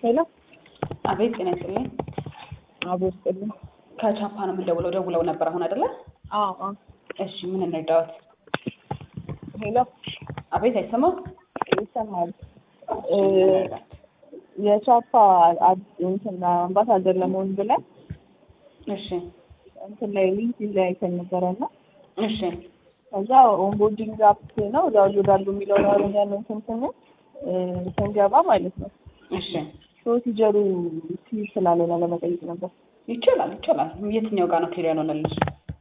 ሄሎ አቤት ጤና ይስጥልኝ። አቦ ይስጥልኝ። ከቻፓ ነው የምንደውለው። ደውለው ነበር አሁን አይደለ? አዎ አዎ። እሺ ምን እንርዳዎት? ሄሎ አቤት አይሰማም? ይሰማል። እ የቻፓ አድ- እንትን አምባሳደር ለመሆን ብለን እሺ እንትን ላይ ሊንክዲን ላይ አይተን ነበረ እና እሺ ከዛ ኦንቦርዲንግ አፕ ነው ዳውንሎድ አድርጉ የሚለው ያረኛል እንትን ስንል እ ስንገባ ማለት ነው እሺ ፕሮሲጀሩ ሲል ስላለሆነ ለመጠየቅ ነበር። ይቻላል ይቻላል። የትኛው ጋር ነው ክሊር ያልሆነልሽ?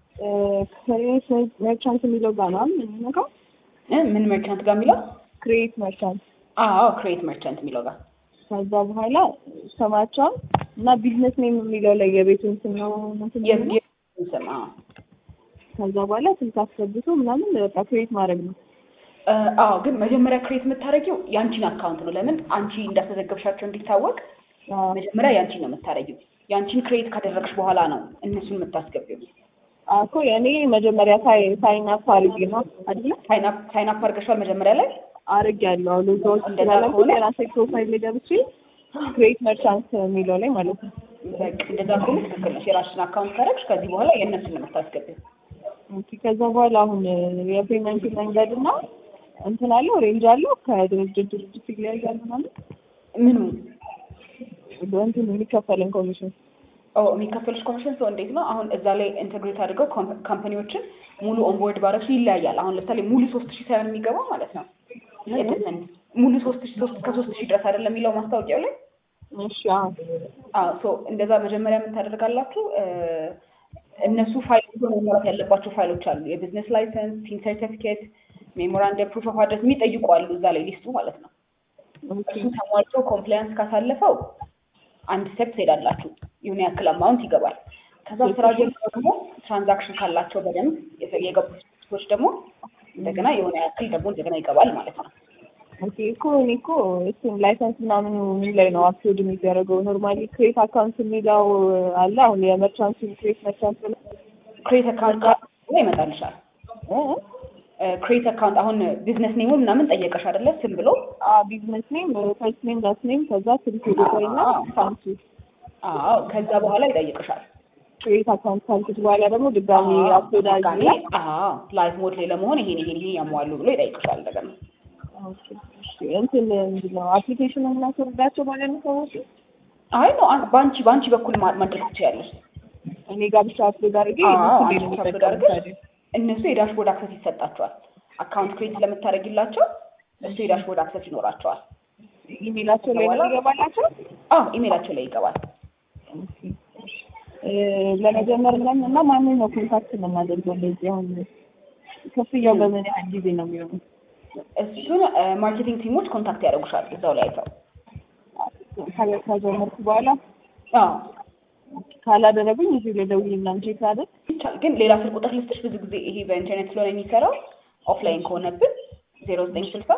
ክሬት መርቻንት የሚለው ጋር ነው የምንነካው። እ ምን መርቻንት ጋር የሚለው? ክሬት መርቻንት አዎ ክሬት መርቻንት የሚለው ጋር ከዛ በኋላ ስማቸውን እና ቢዝነስ ኔም የሚለው ላይ የቤቱን ስም ነው እንትን የ- የሚለው። የ- ስም አዎ ከዛ በኋላ ስልክ አስገብቶ ምናምን በቃ ክሬት ማድረግ ነው። እ አዎ ግን መጀመሪያ ክሬት የምታደርጊው የአንቺን አካውንት ነው። ለምን አንቺ እንዳስመዘገብሻቸው እንዲታወቅ አዎ መጀመሪያ የአንቺን ነው የምታደርጊው። የአንቺን ክሬት ካደረግሽ በኋላ ነው እነሱን የምታስገቢው። አዎ እኮ የእኔ መጀመሪያ ሳይ ሳይን አፕ አድርጌ ነው አይደለ? ሳይን አፕ ሳይን አፕ አድርገሻል መጀመሪያ ላይ አድርጌ ያለው ሎጋውት እንደዛ ስላለ ከሆነ- የራሴ ፕሮፋይል ላይ ገብቼ ክሬት መርቻንት የሚለው ላይ ማለት ነው። በቃ እንደዛ ከሆነ ትክክል ነሽ። የራስሽን አካውንት ካደረግሽ ከዚህ በኋላ የእነሱን ነው የምታስገቢው። ኦኬ፣ ከዛ በኋላ አሁን የፔመንት መንገድ እና እንትን አለው ሬንጅ አለው ከድርጅት ድርጅት ይለያያል ማለት ምኑ እንትን የሚከፈለን ኮሚሽን ኦ የሚከፈልሽ ኮሚሽን ሰው እንዴት ነው? አሁን እዛ ላይ ኢንተግሬት አድርገው ኮምፕ- ካምፓኒዎችን ሙሉ ኦንቦርድ ባረግሽ ይለያያል። አሁን ለምሳሌ ሙሉ ሶስት ሺህ ሳይሆን የሚገባው ማለት ነው የድስን ሙሉ ሶስት ሺህ ሶስት ከሶስት ሺህ ድረስ አይደለም የሚለው ማስታወቂያው ላይ እሺ አዎ አዎ ሶ እንደዛ መጀመሪያ ምን ታደርጋላችሁ? እ እነሱ ፋይሎች መሟላት ያለባቸው ፋይሎች አሉ። የቢዝነስ ላይሰንስ፣ ቲን ሰርቲፊኬት፣ ሜሞራንደም፣ ፕሩፍ ኦፍ አድረስ የሚጠይቁ አሉ እዛ ላይ ሊስቱ ማለት ነው። እሱ ተሟልቶ ኮምፕላያንስ ካሳለፈው አንድ ስቴፕ ትሄዳላችሁ። የሆነ ያክል አማውንት ይገባል። ከዛ ስራ ጀምሮ ደግሞ ትራንዛክሽን ካላቸው በደንብ የተ- የገቡ ሰዎች ደግሞ እንደገና የሆነ ያክል ደግሞ እንደገና ይገባል ማለት ነው። ኦኬ እኮ እኔ እኮ እሱን ላይሰንስ ምናምን ምን ላይ ነው አፕሎድ የሚደረገው? ኖርማሊ ክሬት አካውንት የሚለው አለ። አሁን የመርቻንቱን ክሬት መርቻንት ብለው ክሬት አካውንት ጋር ይመጣልሻል። ክሬት አካውንት አሁን ቢዝነስ ኔሙ ምናምን ጠየቀሽ አይደለ? ስም ብሎ ቢዝነስ ኔም፣ ፈርስት ኔም፣ ላስት ኔም ከዛ ስልክ ቁጥር እና አካውንቱ አዎ፣ ከዛ በኋላ ይጠይቅሻል። ክሬት አካውንት ካልኩት በኋላ ደግሞ ድጋሚ አፕሎድ ድጋሜ አድርጌ አዎ፣ ላይፍ ሞድ ላይ ለመሆን ይሄን ይሄን ይሄን ያሟሉ ብሎ ይጠይቅሻል እንደገና ኦኬ፣ እሺ። እንትን ምንድን ነው አፕሊኬሽን የምናስወርዳቸው ማለት ነው ሰዎች አይ ነው አን- በአንቺ በአንቺ በኩል ማ- ማድረግ ትችያለሽ። እኔ ጋር ብቻ አፕሎድ አድርጌ አዎ፣ እነሱ አንቺ ላይ ነው ብቻ አፕሎድ የሚጠቀሙት አድርገሽ ታዲያ። እነሱ የዳሽቦርድ አክሰስ ይሰጣቸዋል። አካውንት ክሬት ስለምታደርጊላቸው እሱ የዳሽቦርድ አክሰስ ይኖራቸዋል። ኢሜላቸው ላይ ነው ይገባላቸው። አዎ ኢሜላቸው ላይ ይገባል። እ ለመጀመር ምናምን እና ማንን ነው ኮንታክት የምናደርገው? እንደዚህ አሁን ክፍያው በምን ያህል ጊዜ ነው የሚሆነው? እሱን እ፣ ማርኬቲንግ ቲሞች ኮንታክት ያደርጉሻል እዛው ላይ አይተው። ከ- ከጀመርኩ በኋላ አዎ ካላደረጉኝ እዚህ ላይ ደውዬ ምናምን ቼክ አደርግ። ይቻላል። ግን ሌላ ስልክ ቁጥር ልስጥሽ። ብዙ ጊዜ ይሄ በኢንተርኔት ስለሆነ የሚሰራው ኦፍላይን ከሆነብን ዜሮ ዘጠኝ ስልሳ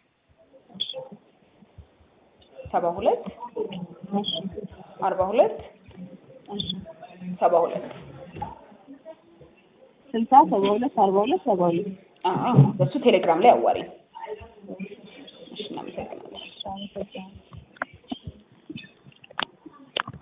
ሰባ ሁለት አርባ ሁለት ሰባ ሁለት ስልሳ ሰባ ሁለት አርባ ሁለት ሰባ ሁለት በሱ ቴሌግራም ላይ አዋሪኝ። እሺ እናመሰግናለን። አመሰግናለሁ።